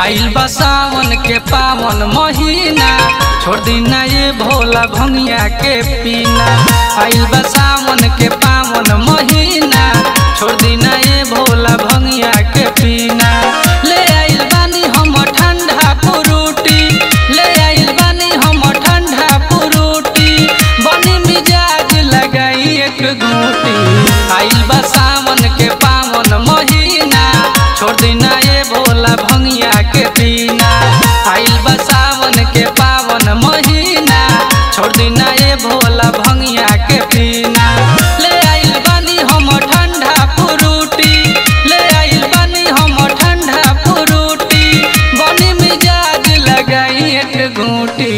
आइल बा सावन के पावन महीना छोड़ दीना ये भोला भंगिया के पीना आइल बा सावन के पावन महीना छोड़ दीना ये भोला भंगिया के पीना ले आइल बानी हम ठंडा पुरुटी ले आइल बानी हम ठंडा पुरुटी बनी मिजाज लगाई एक घूटी आइल बा सावन के पावन महीना छोड़ दीना ये भोला भंगिया के पीना आइल बा सावन के पावन महीना छोड़ दीना ये भोला भंगिया के पीना ले आइल बानी हम ठंडा पुरुटी ले आइल बानी हम ठंडा पुरुटी बनी मिजाज लगाई एक घूटी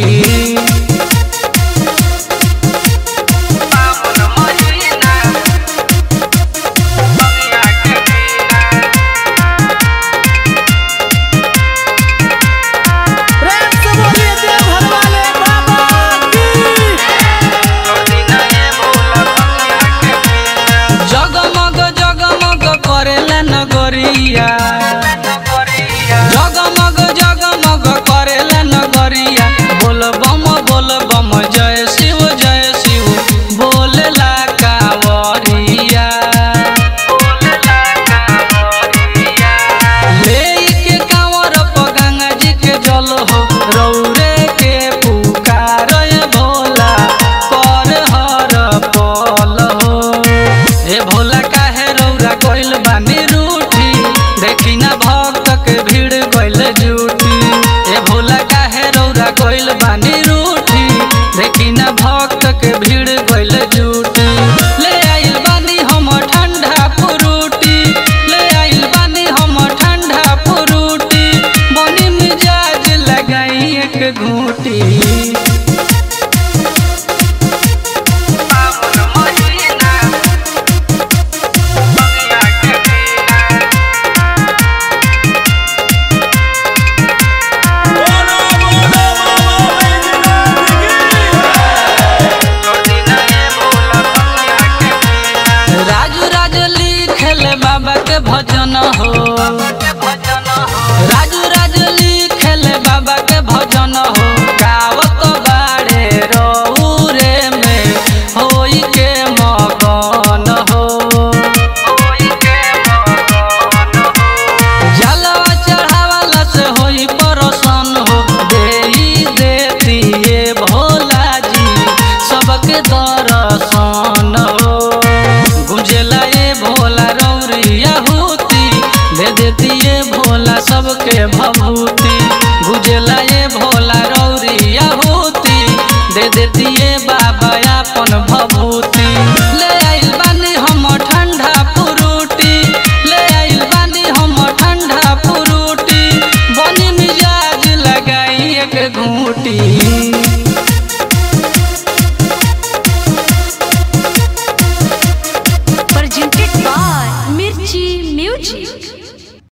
पावन महीना भंगिया के पीना प्रेम से बोलिए देव घर वाले बाबा की जगमग जगमग करेला नगरिया जगमग जगमग करेला नगरिया बोल बम बोल बम जय शिव जय शिव बोलेला कावरिया लेके कांवर प गंगा जी के जल हो रौरे के पुकार भोला कर हर पल हो ए भोला काहे रौरा गइल बानी रूठी देखी ना भक्त के भीड़ गइल जूठी ए भोला काहे रौरा गइल बानी रूठी देखी ना भक्त के भीड़ गइल जूठी ले आइल बानी हम ठंडा पुरुटी ले आइल बानी हम ठंडा पुरुटी बनी मिजाज लगाई एक घूटी पावन महीना भंगिया के पीना बोलो बोलो बाबा राजू राज लिखल बाबा के भजन हो राजू राज लिखल बाबा के भजन हो गावत बाड़े रौरे में होई के मगन हो जलवा चढ़ावाला से होई परसन हो देई देतिए भोला जी सबके दर्शन हो गुंजेला ये भोला रौरिया होती दे देती ये भोला सबके भभूति